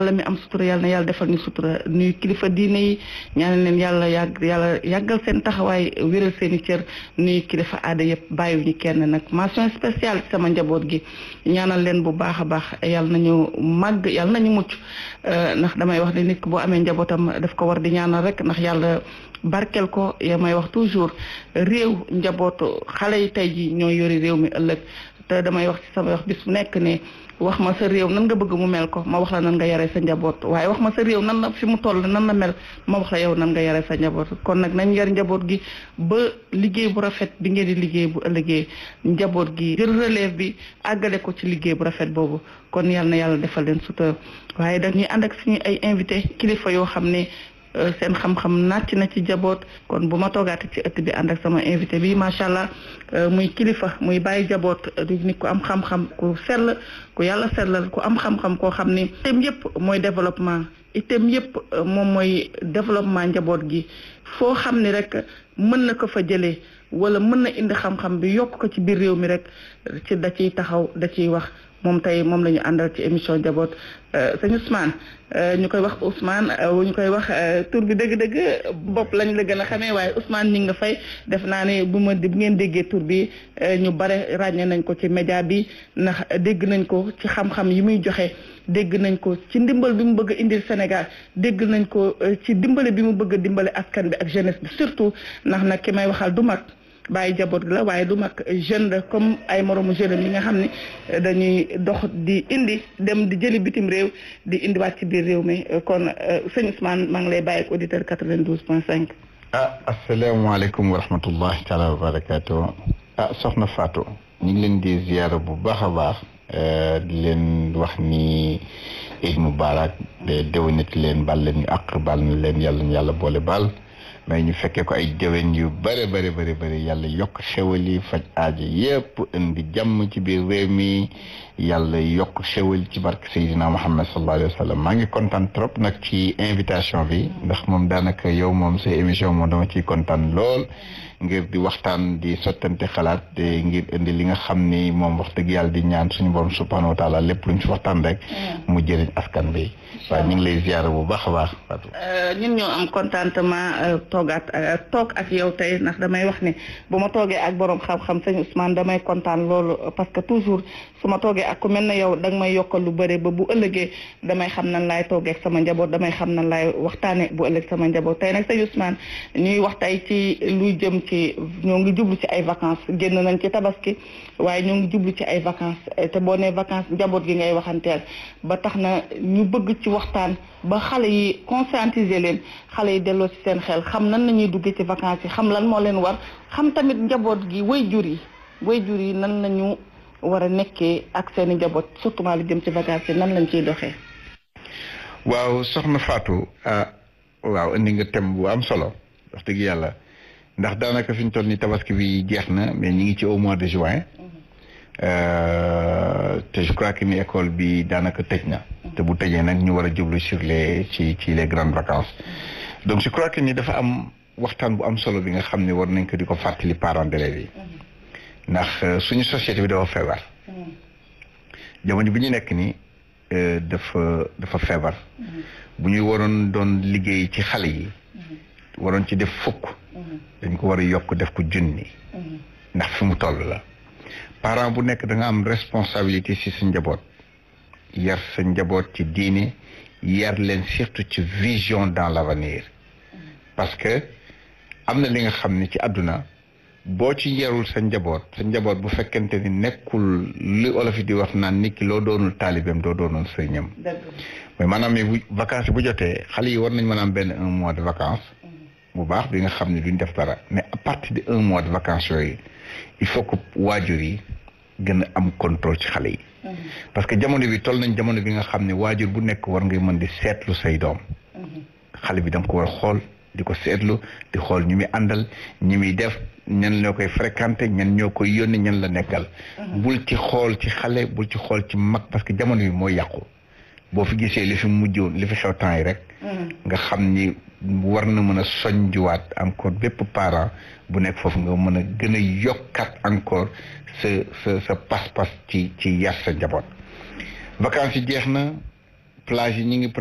yàlla mi am sutura yàlla na yàlla defal ñu sutura nuyu kilifa diine yi ñaanal leen yàlla yàgg yàlla yàggal seen taxawaay wéral seen i cër nuyu kilifa aada yëpp bàyyiwuñu kenn nag mention spéciale ci sama njaboot gi ñaanal leen bu baax a baax yàlla nañu màgg yàlla nañu mucc ndax damay wax ne nit boo amee njabootam daf ko war di ñaanal rek ndax yàlla barkel ko ya may wax toujours réew njabootu xale yi tey ji ñooy yori réew mi ëllëg te damay wax ci sama wax bis bu nekk ne wax ma sa réew nan nga bëgg mu mel ko ma wax la nan nga yare sa njaboot waaye wax ma sa réew nan la fi mu toll nan la mel ma wax la yow nan nga yare sa njaboot kon nag nañ yar njaboot gi ba liggéey bu rafet bi ngeen di liggéey bu ëllëgee njaboot gi jël relève bi àggale ko ci liggéey bu rafet boobu kon yàlla na yàlla defal leen sutura waaye dañuy ànd ak suñu ay invité kilifa yoo xam ne seen xam-xam nàcc na ci jaboot kon bu ma toogaate ci ëtt bi ànd ak sama invité bi macha allah muy kilifa muy bàyyi jaboot di nit ku am xam-xam ku sell ku yàlla sellal ku am xam-xam koo xam ni itam yëpp mooy développement itam yëpp moom mooy développement njaboot gi foo xam ni rek mën na ko fa jëlee wala mën na indi xam-xam bi yokk ko ci biir réew mi rek ci da ciy taxaw da ciy wax moom tey moom la ñu àndal ci émission njaboot sëñ Ousmane ñu koy wax Ousmane ñu koy wax tur bi dëgg-dëgg bopp lañ la gën a xamee waaye Ousmane ñi nga fay def naa ne bu ma bu ngeen déggee tur bi ñu bare ràññee nañ ko ci média bi ndax dégg nañ ko ci xam-xam yi muy joxe dégg nañ ko ci ndimbal bi mu bëgg a indil Sénégal dégg nañ ko ci dimbale bi mu bëgg a dimbale askan bi ak jeunesse bi surtout ndax nag ki may waxal du mag bàyyi jaboot la waaye du mag jeune la comme ay moromu jeune yi nga xam ne dañuy dox di indi dem di jëli bitim réew di indiwaat ci biir réew mi kon sëñ Ousmane maa ngi lay bàyyi ak auditeur 92 point 5. ah asalaamaaleykum wa rahmatullahi taala wa barakaatu ah soxna Fatou ñu ngi leen di ziyaara bu baax a baax di leen wax ni Eid Mubarak de déwénati leen bal leen ñu àq bal na leen yàlla ñu yàlla boole baal. mais ñu fekkee ko ay déwén yu bëri bëri bëri bëri yàlla yokk xewal yi faj aajo yépp indi jàmm ci biir réew mi yàlla yokk xewal ci barke Seydina Muhammad sallallahu alayhi wa sallam maa ngi kontaan trop nag ci invitation bi ndax moom daanaka yow moom sa émission moom dama ciy kontaan lool ngir di waxtaan di sottante xalaat te ngir indi li nga xam ni moom wax dëgg yàlla di ñaan suñu borom subhanahu wa taala lépp luñ ci waxtaan rek mu jëriñ askan bi waaye ñu ngi lay ziyaara bu baax a baax Fatou ñun ñoo am contentement toogaat toog ak yow tey ndax damay wax ne bu ma toogee ak borom xam-xam sëñ Ousmane damay kontaan loolu parce que toujours su ma toogee ak ku mel ne yow danga may yokkal lu bëre ba bu ëllëgee damay xam nan laay toogee ak sama njaboot damay xam nan laay waxtaane bu ëllëg sama njaboot tey nag sëñ Ousmane ñuy wax tey ci luy jëm ci ñoo ngi jublu ci ay vacances génn nañ ci tabaski waaye ñoo ngi jublu ci ay vacances te boo nee vacances njaboot gi ngay waxanteel ba tax na ñu bëgg ci waxtaan ba xale yi conscientiser leen xale yi delloo ci seen xel xam nan la ñuy duggee ci vacances yi xam lan moo leen war xam tamit njaboot gi way jur yi way jur yi nan lañu war a nekkee ak seen i njaboot surtout lu jëm ci vacances yi nan lañ ciy doxee. waaw soxna Fatou ah waaw indi nga thème bu am solo wax dëgg yàlla ndax daanaka fi ñu toll nii tabaski bi jeex na mais ñu ngi ci au mois de juin. te je crois que ni école bi daanaka tëj na. te bu tëjee nag ñu war a jublu sur les ci ci les grandes vacances. donc je crois que ni dafa am waxtaan bu am solo bi nga xam ne war nañ ko di ko fàttali parents d'élèves yi. ndax suñu société bi dafa feebar. jamono bi ñu nekk nii dafa dafa feebar. bu ñu waroon doon liggéey ci xale yi. waroon ci def fukk. dañ ko war a yokk def ko junni. ndax fi mu toll la. parent bu nekk da nga am responsabilité ci sa njaboot yar sa njaboot ci diine yar leen surtout ci vision dans l'avenir parce que am na li nga xam ne ci àdduna boo ci yarul sa njaboot sa njaboot bu fekkente ni nekkul li olof yi di wax naan nit ki loo doonul taalibeem doo doonoon sëriñam mais maanaam bu vacances bu jotee xale yi war nañ mën a am benn un mois de vacances bu baax bi nga xam ne duñ def dara mais à partir de un mois de vacances yooyu il faut que waajur yi gën a am contrôle ci xale yi. parce que jamono bi toll nañ jamono bi nga xam ne waajur bu nekk war ngay mën di seetlu say doom. xale bi da nga ko war a xool di ko seetlu di xool ñu muy àndal ñi muy def ñan ñoo koy fréquenté ñan ñoo koy yónni ñan la nekkal. bul ci xool ci xale bul ci xool ci mag parce que jamono bi mooy yàqu. boo fi gisee li fi mujjoon li fi xew temps yi rek. nga xam ni war na mën a soñjuwaat encore bépp parent bu nekk foofu nga mën a gën a yokkat encore sa sa sa pas-pas ci ci yar sa njaboot. vacances yi jeex na plage yi ñu ngi